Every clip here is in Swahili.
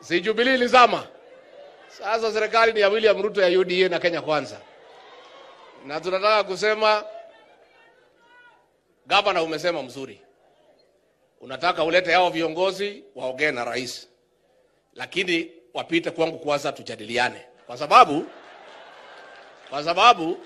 si Jubilee ilizama. Sasa serikali ni ya William Ruto ya UDA na Kenya Kwanza, na tunataka kusema gavana, umesema mzuri, unataka ulete hao viongozi waongee na rais, lakini wapite kwangu kwanza, tujadiliane, kwa sababu kwa sababu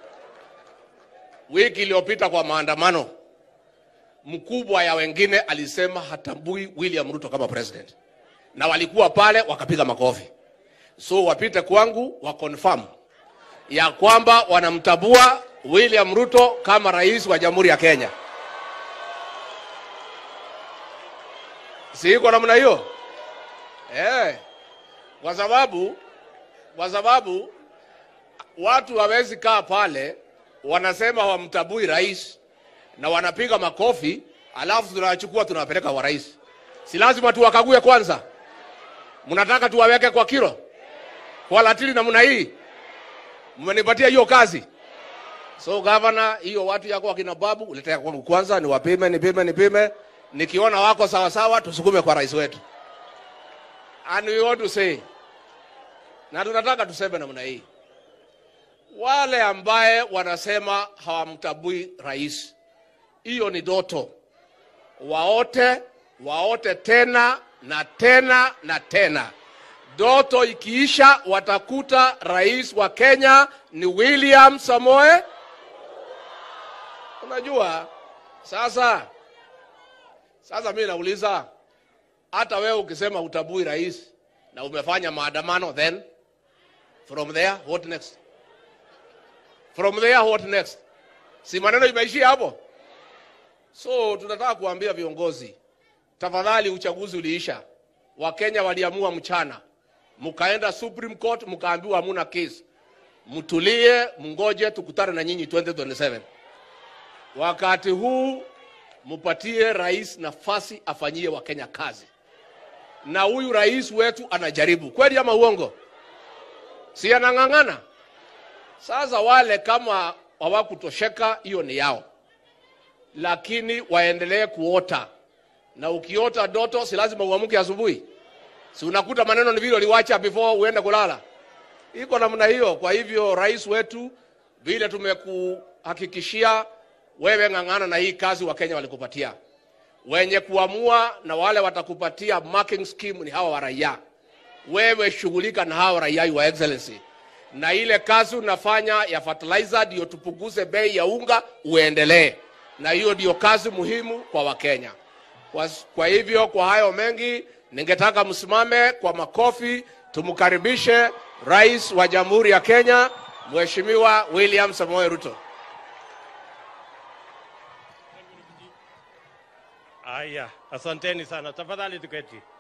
wiki iliyopita kwa maandamano, mkubwa ya wengine alisema hatambui William Ruto kama president, na walikuwa pale wakapiga makofi. So wapite kwangu wa confirm ya kwamba wanamtabua William Ruto kama rais wa Jamhuri ya Kenya. Si iko namna hiyo eh? Kwa sababu kwa sababu watu hawezi kaa pale wanasema hawamtabui rais na wanapiga makofi, alafu tunawachukua tunawapeleka kwa rais. Si lazima tuwakague kwanza? Mnataka tuwaweke kwa kilo kwa latili namna hii? Mmenipatia hiyo kazi. So governor, hiyo watu yako wakina babu uletea kwangu kwanza, niwapime nipime nipime, nikiona wako sawa sawa, tusukume kwa rais wetu. And we want to say, na tunataka tuseme namna hii, wale ambaye wanasema hawamtabui rais, hiyo ni doto. Waote waote tena na tena na tena. Doto ikiisha, watakuta rais wa Kenya ni William Samoe. Unajua sasa, sasa mimi nauliza, hata wewe ukisema utabui rais na umefanya maandamano, then from there what next? From there what next? Si maneno imeishia hapo? So tunataka kuambia viongozi, tafadhali, uchaguzi uliisha, Wakenya waliamua mchana, mkaenda Supreme Court mkaambiwa hamuna kesi, mtulie, mngoje tukutane na nyinyi 2027. Wakati huu mupatie rais nafasi afanyie Wakenya kazi, na huyu rais wetu anajaribu kweli, ama uongo? Si anang'ang'ana? Sasa wale kama hawakutosheka, hiyo ni yao, lakini waendelee kuota, na ukiota doto si lazima uamke asubuhi. Si unakuta maneno ni vile uliwacha before uende kulala, iko namna hiyo. Kwa hivyo rais wetu, vile tumekuhakikishia wewe, ng'ang'ana na hii kazi Wakenya walikupatia. Wenye kuamua na wale watakupatia marking scheme ni hawa wa raia. Wewe shughulika na hawa raia, your excellency na ile kazi unafanya ya fertilizer ndio tupunguze bei ya unga, uendelee na hiyo, ndio kazi muhimu kwa Wakenya. Kwa, kwa hivyo kwa hayo mengi, ningetaka msimame kwa makofi, tumkaribishe rais wa Jamhuri ya Kenya Mheshimiwa William Samoei Ruto. Aya, asanteni sana. Tafadhali tuketi.